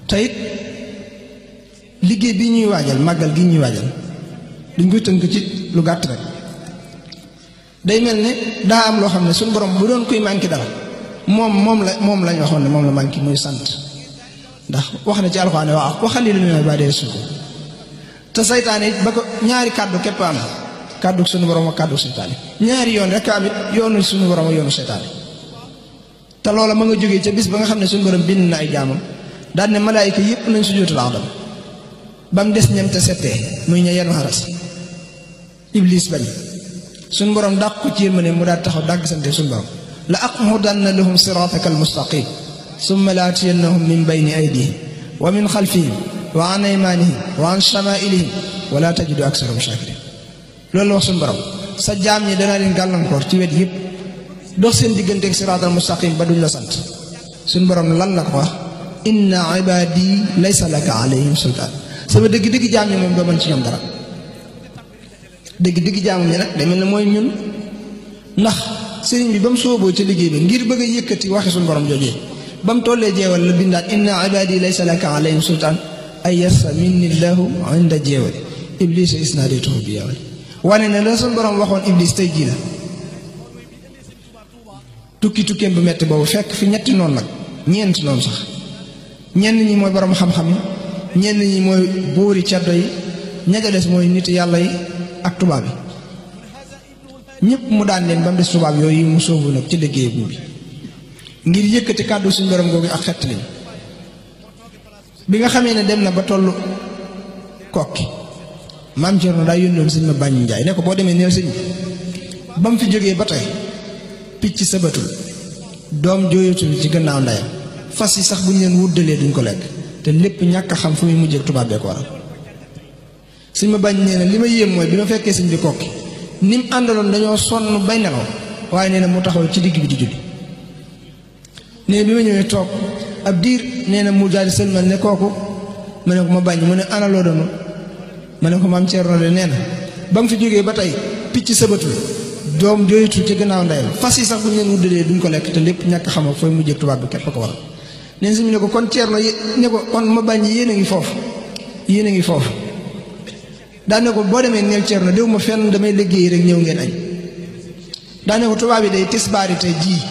te it liggéey bi ñuy waajal màggal gi ñuy waajal duñ koy tënk ci lu gàtt rek day mel ne daa am loo xam ne suñu borom bu doon kuy manqué dara moom moom la moom lañ waxoon ne moom la manqué muy sant ndax wax na ci alxuraan wax waxali lu ne ba dee suko te saytaane it ba ko ñaari kàddu képp am kàddu suñu borom ak kàddu seytaane ñaari yoon rek am it yoonu suñu borom ak yoonu seytaane te loola ma nga jógee ca bis ba nga xam ne suñu borom bind na ay jaamam daan ne malaayika yëpp nañ sujjóotul Aadam ba mu des ñam te settee muy ña yenu xaras iblis bañ suñu borom dàq ko ci yërmande mu daal taxaw dàgg sante suñu borom la aqudanna lahum siraataka almustaqim summa la atiyannahum min bayni aydihim wa min xalfihim wa an aymanihim wa an shamailihim wa la tajidu aksarahum shakirin loolu la wax suñu borom sa jaam ñi danaa leen gàllankoor ci wet yëpp dox seen digganteeg siraatal mustaqim ba duñ la sant suñu borom lan la ko wax inna ibadi laysa laka alayhim sultaan sama dëgg-dëgg jaam ñi moom doo mën ci ñoom dara dëgg-dëgg jaam ñi nag day mel ne mooy ñun ndax sëriñ bi ba mu sooboo ci liggéey bi ngir bëgg a yëkkati waxi suñu borom joojee ba mu tollee jeewal la bindaat inna ibadi laysa laka alayhim sultaan ay yassa minni llahu inda jeewali iblis isnaadaytuhu bi yawali wane ne la suñu borom waxoon iblis tey jii la tukki tukkeem bu metti boobu fekk fi ñetti noonu nag ñeenti noonu sax ñenn ñi mooy borom xam-xam yi ñenn ñi mooy buuri ceddo yi ña ca des mooy nit yàlla yi ak tubaab yi ñëpp mu daan leen ba mu des tubaab yooyu mu sóobu nag ci liggéey bi ngir yëkkati kàddu suñu borom googu ak xett lañ bi nga xamee ne dem na ba tollu kokki maam Cerno daa yónnoon sëñ ma bàññ njaay ne ko boo demee neel sëñ ba mu fi jógee ba tey picc sabatul doom jooyatul ci gannaaw ndeyam fas yi sax bu ñu leen wuddalee duñ ko lekk te lépp ñàkk a xam fu muy mujjee tubaab bee ko waral sëñ ma bañ nee na li ma yéem mooy bi ma fekkee sëñ bi kokki ni mu àndaloon dañoo sonn bay nelaw waaye nee na mu taxaw ci digg bi di julli nee bi ma ñëwee toog ab diir nee na mu daal di sëlmal ne kooku ma ne ko ma bañ mu ne ana loo doon ma ne ko maam Thierno de nee na ba mu fi jógee ba tey picc sëbatul doom jooyatul ci gannaaw ndeyam fas yi sax bu ñu leen wuddalee duñ ko lekk te lépp ñàkk xam fooy mujjee tubaab bi képp ko waral neen si mu ne ko kon Thierno ne ko kon ma bañ yéen a ngi foofu yéen a ngi foofu daane ko boo demee neel Thierno déw ma fenn damay liggéey rek ñëw ngeen añ daane ko tubaab yi day tisbaari tey jii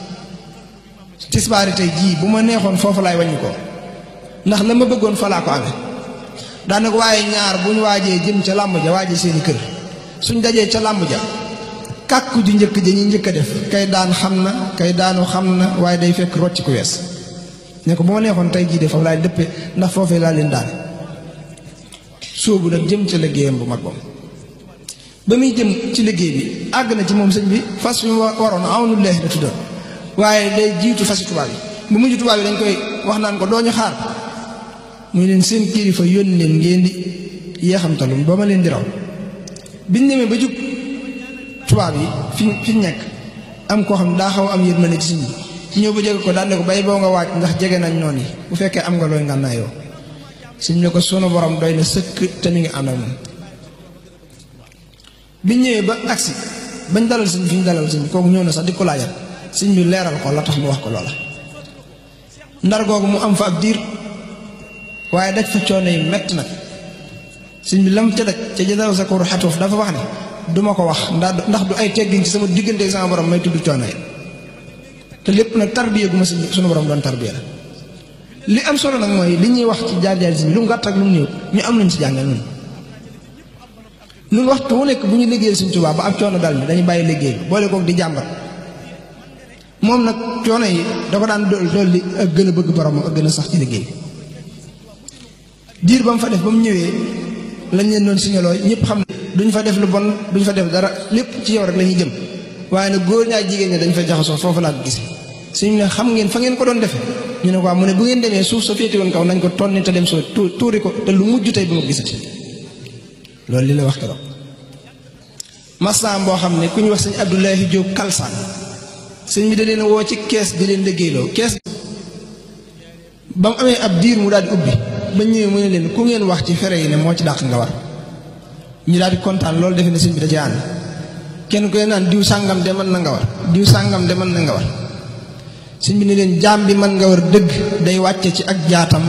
tisbaari tey jii bu ma neexoon foofu laay wàññi ko ndax la ma bëggoon fa laa ko amee daane ko waaye ñaar bu ñu waajee jëm ca làmb ja waajee seeni kër suñ dajee ca làmb ja kàkku ju njëkk ja ñuy njëkk a def kay daan xam na kay daanu xam na waaye day fekk rocc ku wees ne ko bu ma neexoon tey jii de foofu laay dëppee ndax foofee laa leen daane sóobu nag jëm ca liggéeyam bu mag boobu ba muy jëm ci liggéey bi àgg na ci moom sëñ bi fas wi waroon awnullahi la tuddoon waaye day jiitu fasi tubaab yi bu mujj tubaab yi dañ koy wax naan ko doo ñu xaar muy leen seen kilifa yónni leen ngeen di yeexamtalum ba ma leen di raw biñ demee ba jub tubaab yi fi fi nekk am koo xam ne daa xaw am yërmande ci sëñ bi ñëw ba jege ko daan ne ko bay boo nga waaj ndax jege nañ noonu yi bu fekkee am nga looy ngànnaayoo sëñ ne ko sunu borom doy na sëkk te mi ngi ànd ak moom biñ ñëwee ba agsi bañ dalal sëñ fi ñu dalal sëñ kooku ñëw na sax di ko laajal sëñ bi leeral ko la tax mu wax ko loola ndar googu mu am fa ab diir waaye daj fa coono yi mett nag sëñ bi lam ca daj ca jadaw sa koru xatuuf dafa wax ne duma ko wax ndax ndax du ay teggin ci sama diggante sama borom may tudd coono yi te lépp nag tarbiya gu ma sunu borom doon tarbiya la li am solo nag mooy li ñuy wax ci jaar-jaar si lu mu gàtt ak lu mu néew ñu am nañ ci jàngal ñun ñun waxtu wu nekk bu ñu liggéeyal Sëñ Tuubaa ba ab coono dal mi dañu bàyyi liggéey bi boole kook di jàmbat moom nag coono yi da ko daan dool dool li ak gën a bëgg boromam ak gën a sax ci liggéey diir ba mu fa def ba mu ñëwee lañ leen doon signaloo ñëpp xam ne duñ fa def lu bon duñ fa def dara lépp ci yow rek la ñuy jëm waaye nag góor ñaa jigéen ñi dañ fa jaxasoo foofu laa ko gis suñu ne xam ngeen fa ngeen ko doon defee ñu ne ko mu ne bu ngeen demee suuf sa féete woon kaw nañ ko tonni te dem soo tuuri ko te lu mujj tey bu ma gisati loolu li la wax keroog masam boo xam ne ku ñu wax sëñ Abdoulahi Diop Kalsaan sëñ bi da leen woo ci kees di leen liggéeyloo kees ba mu amee ab diir mu daal di ubbi ba ñëwee mu ne leen ku ngeen wax ci fere yi ne moo ci dàq nga war ñu daal di kontaan loolu defe ne sëñ bi da ci ànd kenn koy naan diw sàngam de mën na nga war diw sàngam de mën na nga war sëñ bi ne leen jaam bi mën nga war dëgg day wàcce ci ak jaatam